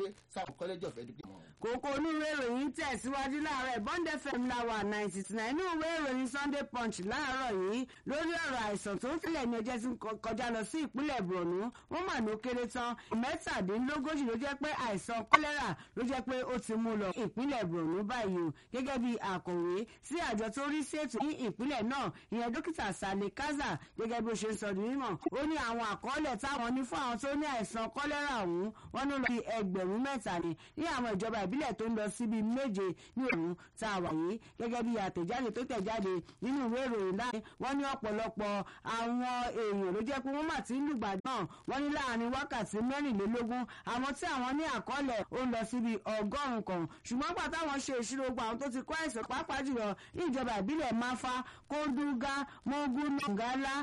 wọlé sáwọn college of education. kókó onúwé ìròyìn tẹ̀síwájú láàárọ̀ bond fm láwà ninety nine inú ìwé ìròyìn sunday punch láàárọ̀ yìí lórí ọ̀rọ̀ àìsàn tó ń tẹ̀lé ní ọjọ́ tí ń kọjá lọ sí ìpínlẹ̀ borno wọ́n mà ló kéré tán mẹ́tàdínlógójì ló jẹ́ pé àìsàn kọ́lẹ́rà ló jẹ́ pé ó ti mú lọ ìpínlẹ̀ borno báyìí o gẹ́gẹ́ bí àkọ̀wé sí àjọ tó rí sí ètò ní ìpínlẹ̀ náà ìyẹn dókítà sale kaza gẹ́gẹ́ bí ó ṣe ń sọ ní mímọ̀ ó ní àwọn àkọọ́lẹ̀ táwọn ní fún àwọn tó ní àìsàn kọ́lẹ́rà ọ̀hún wọ́n ní lọ bí ẹgbẹ̀rún mẹ́ta ni ní àwọn ìjọba ìbílẹ̀ tó ń lọ síbi méje ní òun tá a wà yìí gẹ́gẹ́ bí àtẹ̀jáde tó tẹ̀jáde nínú ìwé ìròyìn láàrin wọ́n ní ọ̀pọ̀lọpọ̀ àwọn èèyàn ló jẹ́ pé wọ́n mà ti ń lùgbà náà wọ́n ní láàrin wákàtí mẹ́rìnlélógún àwọn tí àwọn ní àkọọ́lẹ̀ ó ń lọ síbi ọgọ́rùn-ún kan ṣùgbọ́n gbà táwọn ṣe ìṣirò gbogbo àwọn tó ti kó àìsàn pàápàá jùlọ ní ìjọba ìbílẹ̀ máfá kódúgá mógún nàgálá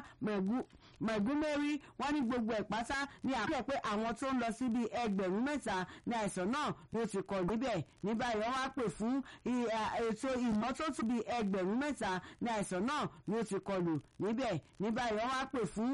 mẹ̀gúnmẹ́rí wọ́n ní gbogbo ẹ̀ pátá ní àpẹẹrẹ pé àwọn tó ń lọ síbi ẹgbẹ̀rún mẹ́ta ní àìsàn náà ló ti kọ̀ níbẹ̀ ní báyìí wọ́n wá pè fún ètò ìmọ́tótó bíi ẹgbẹ̀rún mẹ́ta ní àìsàn náà ló ti kọlù níbẹ̀ ní báyìí wọ́n wá pè fún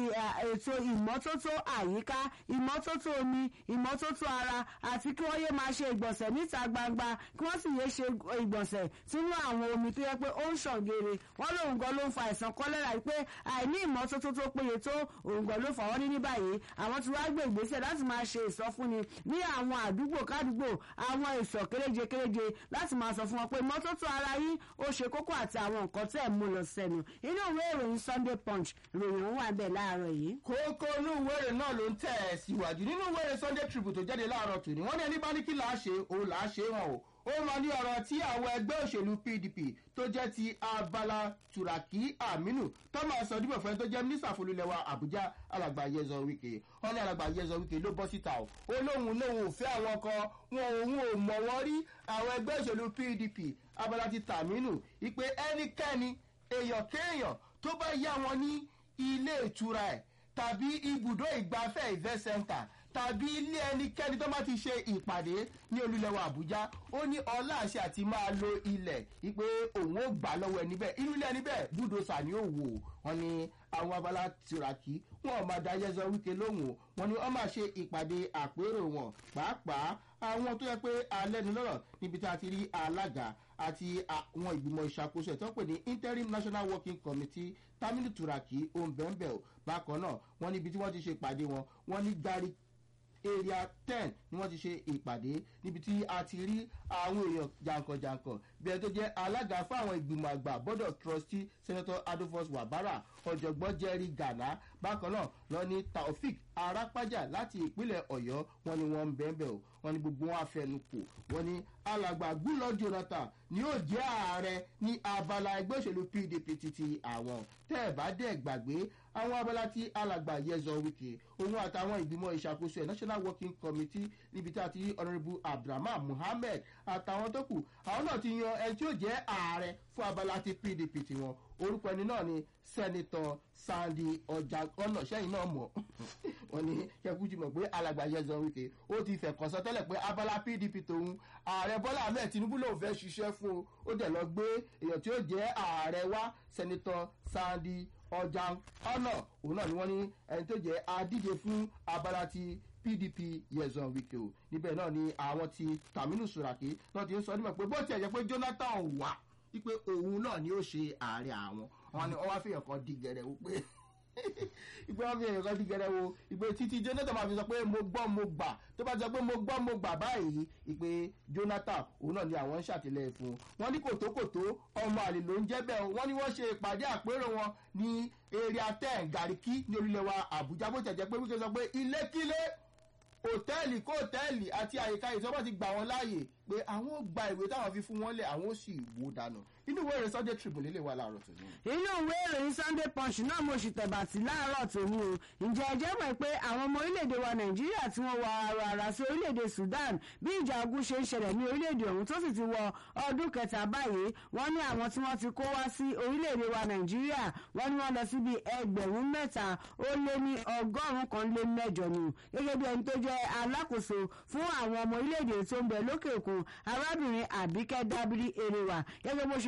ètò ìmọ́tótó àyíká ìmọ́tótó omi ìmọ́tótó ara àti kí wọ́n yé máa ṣe ìgbọ̀nsẹ̀ níta gbangba kí wọ́n sì yé ṣe ìgbọ̀nsẹ̀ sínú àwọn omi tó yẹ pé ó ń ṣàn geere wọ́n lóun gan ló ń fa àìsàn kọ́lẹ́rà pé àìní ìmọ́tótó tó péye tó òun gan ló fà wọ́n ní ní báyìí àwọn tí wàá gbé ìgbésẹ̀ láti máa ṣe ìsọfúnni ní àwọn àdúgbò kádùgbò àwọn ìsọ̀ kéréje kéréje láti máa sọ fún wọn pé mọ́tótó ara yín ó ṣe kókó àti àwọn nǹkan tẹ̀ mú lọ sẹ́nu inú ìwé ìròyìn sunday punch ròyìn òun wà bẹ́ẹ̀ láàárọ̀ yìí. kókó inú ìwéèrè náà ló ń tẹ̀ ẹ́ síwájú nínú ìwéèrè sunday tribune tó jáde láàárọ̀ tòní wọ́n ní ẹni bá ní kí là á ṣe òun là á ṣe hàn o ó máa ní ọ̀rọ̀ tí àwọn ẹgbẹ́ òṣèlú pdp tó jẹ́ ti abala turaki aminu tó máa sọ dípò fẹ́ tó jẹ́ mínísítà folúlẹ̀wà àbújá alàgbà yẹzọ wike wọn ní alàgbà yẹzọ wike ló bọ́ síta o ó lóun lóun ò fẹ́ àwọn kan wọn òun ò mọ̀ wọ́n rí àwọn ẹgbẹ́ òṣèlú pdp abala ti tàmínú ìpè ẹnikẹ́ni èèyàn kéèyàn tó bá yá wọn ní ilé ìtura ẹ̀ tàbí ibùdó ìgbafẹ́ ìfẹ́ center tàbí ilé ẹnikẹ́ni tó bá ti ṣe ìpàdé ní olúlẹ̀wọ̀ àbújá ó ní ọlá àṣẹ àti máa lo ilẹ̀ wípé òun ó gbà lọ́wọ́ ẹni bẹ́ẹ̀ inú ilé ẹni bẹ́ẹ̀ búdòsà ni ó wò wọn ni àwọn abala tìràkì wọn ò máa da yẹzọ wíkẹ lóhùn wọn ni wọn máa ṣe ìpàdé àpérò wọn pàápàá àwọn tó yẹ pé alẹ́ ni lọ́rọ̀ níbi tí a ti rí alága àti àwọn ìgbìmọ̀ ìṣàkóso ẹ̀ tó ń pè ní interim national working committee tamil turaki ombembe bákan náà wọn níbi tí wọ́n ti ṣe ìpàdé wọn wọ́n ní gari area ten ni wọ́n ti ṣe ìpàdé níbi tí a ti rí àwọn èèyàn jàǹkànjàǹkàn bí ẹni tó jẹ́ alága fáwọn ìgbìmọ̀ àgbà board of trustee senator adolphus wabara ọ̀jọ̀gbọ́n jerry ghana bákan náà lọ ní taofik arápájà láti ìpínlẹ̀ ọ̀yọ́ wọn ni wọ́n ń bẹ́ẹ̀ o wọn ni gbogbo wọn afẹnukò wọn ni alàgbà gúlọ jonathan ni yóò jẹ́ ààrẹ ní abala ẹgbẹ́ òṣèlú pdp títí àwọn tẹ́ ẹ̀ bá dẹ̀ gbàgbé àwọn abala tí alàgbà yẹzọ wike òun àtàwọn ìgbìmọ̀ ìṣàkóso ẹ̀ national working committee níbi tí a ti rí honourable abdulrahman muhammed àtàwọn tó kù àwọn náà ti yan ẹni tí yóò jẹ́ ààrẹ fún abala ti pdp tiwọn orúkọ ẹni náà ni sẹ́nitọ̀ sandy ọjà ọ̀nà sẹ́yìn náà mọ̀ wọ́n ní kẹ́kújì mọ̀ pé alàgbà yẹzọ wike ó ti fẹ̀kàn sọ tẹ́lẹ̀ pé abala pdp tòun ààrẹ bọ́lá ahmed tinubu lòun fẹ́ ṣiṣẹ́ fún o ó dẹ̀ lọ gbé èèyàn tí ó jẹ́ ààrẹ wá sẹ́nitọ̀ sandy ọjà ọ̀nà òun náà ni wọ́n ní ẹni tó jẹ́ adíje fún abala ti pdp yẹzọ wike o níbẹ̀ náà ni àwọn ti taminu suraki náà ti ń sọ nímọ̀ pé bó tiẹ̀ jẹ́ pé jonathan wà wípé òun náà ni ó ṣe ààrẹ àwọn wọn ni wọn wá fìyàn kan di gẹrẹ wípé ìpè wọn fìyàn kan di gẹrẹ wo ìpè títí jonathan máa fi sọ pé mo gbọ́ mo gbà tó bá sọ pé mo gbọ́ mo gbà báyìí ìpè jonathan òun náà ni àwọn ń ṣàtìlẹyìn fún wọn ní kòtókòtó ọmọ àlè ló ń jẹ́ bẹ́ẹ̀ wọn ni wọ́n ṣe ìpàdé àpérò wọn ní area ten gàríkí ní orílẹ̀ wa àbújá bó jẹ̀jẹ̀ pé wíkẹ́ sọ pé ilékílé hòtẹ́ẹ̀lì kó hòtẹ́ẹ̀lì àti àyíká ìjọba ti gbà wọn láàyè pé àwọn ò gba ìwé táwọn fi fún wọn lẹ̀ àwọn ò sì wò dànù inú ìwé ìrìn sunday tribune lè wà láàárọ̀ tòní. inú ìwé ìròyìn sunday punch náà mo sì tẹ̀bà sí láàárọ̀ tòní o ǹjẹ́ ẹ jẹ́ mọ̀ pé àwọn ọmọ orílẹ̀-èdè wa nàìjíríà tí wọ́n wọ ara ara sí orílẹ̀-èdè sudan bí ìjà ogun ṣe ń ṣẹlẹ̀ ní orílẹ̀-èdè ọ̀hún tó sì ti wọ ọdún kẹta báyìí wọ́n ní àwọn tí wọ́n ti kó wá sí orílẹ̀-èdè wa nàìjíríà wọ́n ní wọ́n lọ síbi ẹgbẹ̀rún mẹ́ta ó lé ní ọgọ́rùn-ún kan lé mẹ́jọ nù gẹ́gẹ́ bí ẹni tó jẹ́ alákòóso fún àwọn ọmọ orílẹ̀-èdè tó ń bẹ lókè òkun arábìnrin àbíkẹ́ dábìrì erewa gẹ́gẹ́ bó ṣe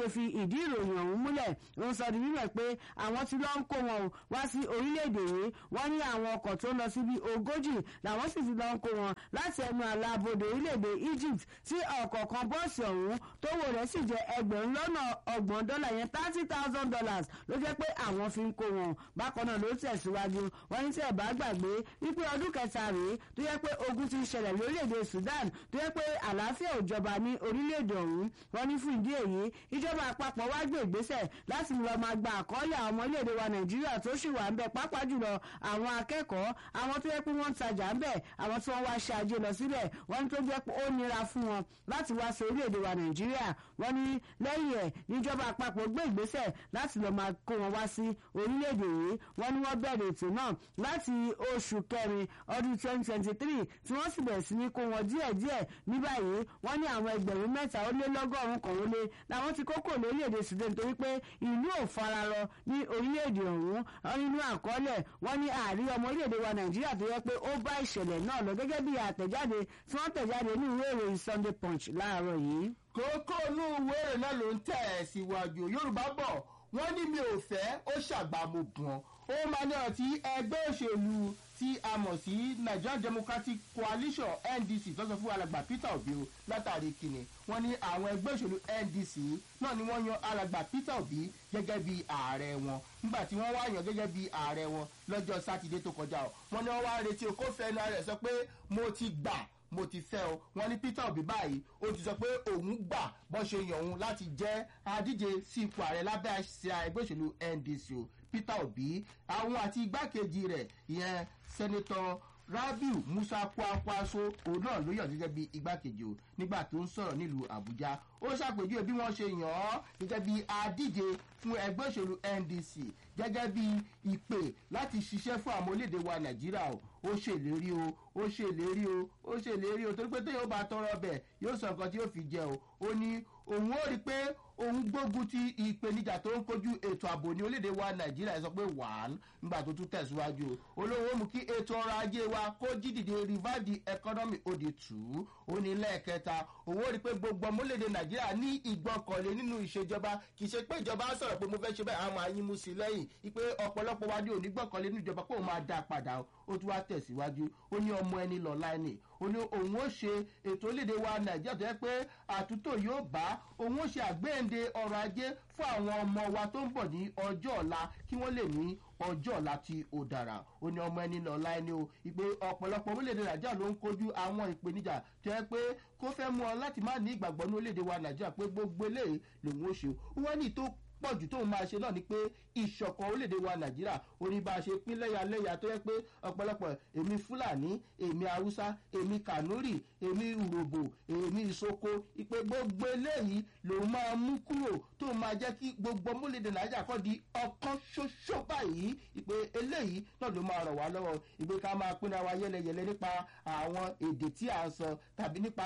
ló fi ìdí ìròyìn ọ̀hún múlẹ̀ ó ń sọ di mímọ̀ pé àwọn tí lọ́ ń kó wọn wá sí orílẹ̀-èdè yìí wọ́n ní àwọn ọkọ̀ tó lọ síbi ogójì làwọn sì ti lọ́ ń kó wọn láti ẹnu àlàbodè orílẹ̀-èdè Egypt tí ọ̀kọ̀ọ̀kan bọ́ọ̀sì ọ̀hún tó wò rẹ̀ sì jẹ́ ẹgbẹ̀rún lọ́nà ọgbọ̀n dọ́là yẹn thirty thousand dollars ló jẹ́ pé àwọn fi ń kó wọn bákan náà ló tẹ̀síwájú wọ́n ní tí ẹ̀ bá gbàgbé wípé ọdún kẹta rèé tó yẹ pé ogun ti ń ṣẹlẹ̀ lórílẹ̀‐èdè Sudan tó yẹ pé àlàáfíà ò jọba ní orílẹ̀‐èdè ọ̀hún wọ́n ní fún ìdí èyí ìjọba àpapọ̀ wá gbé ìgbésẹ̀ láti lọ máa gba àkọọ́lẹ̀ àwọn ọmọ orílẹ̀‐èdè wa Nàìjíríà tó sì wà ń bẹ̀ pàápàá jùlọ àwọn akẹ́kọ̀ọ́ àwọn tó yẹ pé wọ́n ń tajà ń bẹ̀ àwọn tí wọ́n wá ṣe ajé lọ síbẹ̀ wọ́n ní tó jẹ́ pé ó nira fún wọn láti wá sí orílẹ̀‐èdè wa Nàìjíríà wọ́n ní lẹ́yìn ẹ̀ níjọba àpapọ̀ gbé ìgbésẹ̀ láti lọ máa kó wọn wá sí orílẹ̀‐èdè yìí wọ́n ní wọ́n bẹ̀rẹ̀ ètò náà láti oṣù kẹrin ọdún 2023 tí wọ́n sì bẹ̀rẹ̀ sí ní kó wọn díẹ̀díẹ̀ ní báyìí wọ́n ní àwọn ẹgbẹ̀rún mẹ́ta ó lé lọ́gọ́rùn-ún kan ó lé làwọn ti kókò lórílẹ̀‐èdè Sudan torí pé ìlú ò fararọ ní orílẹ̀‐èdè ọ̀hún nínú àkọọ́lẹ̀ wọ́n ní ààrí ọmọ orílẹ̀‐èdè wa Nàìjíríà tó yẹ pé ó bá ìṣẹ̀lẹ̀ náà lọ gẹ́gẹ́ bí àtẹ̀jáde tí wọ́n tẹ̀jáde ní ìwé ìròyìn Sunday Punch láàárọ̀ yìí. kókó inú ìwé ìròyìn náà ló ń tẹ̀ ẹ́ síwájú Yorùbá bọ̀ wọ́n ní mi ò fẹ́ ó ṣàgbàmù gan ó máa ní ọ̀tí ẹgbẹ́ òṣèlú tí a mọ̀ sí Nigerian Democratic Coalition NDC tó sọ fún alàgbà Peter Obi o látàrí kìnnì wọ́n ní àwọn ẹgbẹ́ òṣèlú NDC náà ni wọ́n yan alàgbà Peter Obi gẹ́gẹ́ bí ààrẹ wọn nígbà tí wọ́n wá yàn gẹ́gẹ́ bí ààrẹ wọn lọ́jọ́ sátidé tó kọjá o wọ́n ní wọ́n wá retí o kó fẹ́nu rẹ̀ sọ pé mo ti gbà mo ti fẹ́ o wọ́n ní Peter Obi báyìí ó ti sọ pé òun gbà bó ṣe yàn òun láti jẹ́ adíje sí ipò ààrẹ lábẹ́ àṣẹ ẹgbẹ́ òṣèlú NDC o Peter Obi àwọn àti igbákejì rẹ̀ ìyẹn sẹ́nitọ́ Rabiu Musa Kwankwaso òun náà ló yàn gẹ́gẹ́ bí igbákejì o nígbà tó ń sọ̀rọ̀ nílùú Àbújá ó ṣàpèjúwe bí wọ́n ṣe yàn án gẹ́gẹ́ bí adíje fún ẹgbẹ́ òṣèlú NDC gẹ́gẹ́ bí ìpè láti ṣiṣẹ́ fún àwọn orílẹ̀-èdè wa Nàìjíríà o ó ṣèlérí o ó ṣèlérí o ó ṣèlérí o torí pé téèyàn ó bá tọrọ bẹ̀ yóò sọ nǹkan tí yóò fi jẹ o ó ní òun ó rí i pé òun gbógun ti ìpèníjà tó ń kojú ètò ààbò ní orílẹ̀-èdè wa Nàìjíríà sọ pé wàá nígbà tó tún tẹ̀síwájú o olówó mú kí ètò ọrọ̀ ajé wa kó jí dìde revive the economy ó di tù ú ó ní lẹ́ẹ̀kẹta òun ó rí i pé gbogbo ọmọ orílẹ̀-èdè Nàìjíríà ní ìgbọ́kànlé nínú ìṣèjọba kì í ṣe pé ìjọba sọ̀rọ̀ pé mo fẹ́ ṣe bẹ́ẹ̀ àwọn máa yín mú sí lẹ́yìn ipe ọ̀pọ̀lọpọ̀ wa ní òní gbọ́kànlé nínú ìjọba pé òun máa dá a padà ó tún wá tẹ̀síwájú ó ní ọmọ ẹni lọ́la ẹni ó ní òun ó ṣe ètò orílẹ̀-èdè wa Nàìjíríà tó yẹ pé àtúntò yóò bá òun ó ṣe àgbéǹde ọrọ̀ ajé fún àwọn ọmọ wa tó ń bọ̀ ní ọjọ́ ọ̀la kí wọ́n lè ní ọjọ́ ọ̀la tí ó dára ó ní ọmọ ẹni lọ́la ẹni o ìpè ọ̀pọ̀lọpọ̀ orílẹ̀-èdè Nàìjíríà ló ń kojú àwọn ìpèníjà tó yẹ pé kó fẹ́ mú ọ láti má ní ìgbàgbọ́ ní orílẹ̀-èdè wa Nàìjíríà pé gbogbo eléyìí lòun ó ṣe wọ́n ní tó pọ̀jù tóun máa ṣe náà ni pé ìṣọ̀kan orílẹ̀-èdè wa nàìjíríà orí bá a ṣe pín lẹ́yàlẹ́yà tó yẹ pé ọ̀pọ̀lọpọ̀ èmi fúlàní èmi haúsá èmi kànúrì èmi urhobo èmi ìsoko ìpè gbogbo eléyìí lòun máa mú kúrò tóun máa jẹ́ kí gbogbo ọmọlẹ́dẹ̀ nàìjíríà kọ́ di ọ̀kan ṣoṣo báyìí ìpè eléyìí náà ló máa ràn wá lọ́wọ́ ìpè ká máa pínra wa yẹlẹyẹlẹ nípa àwọn èdè tí à ń sọ tàbí nípa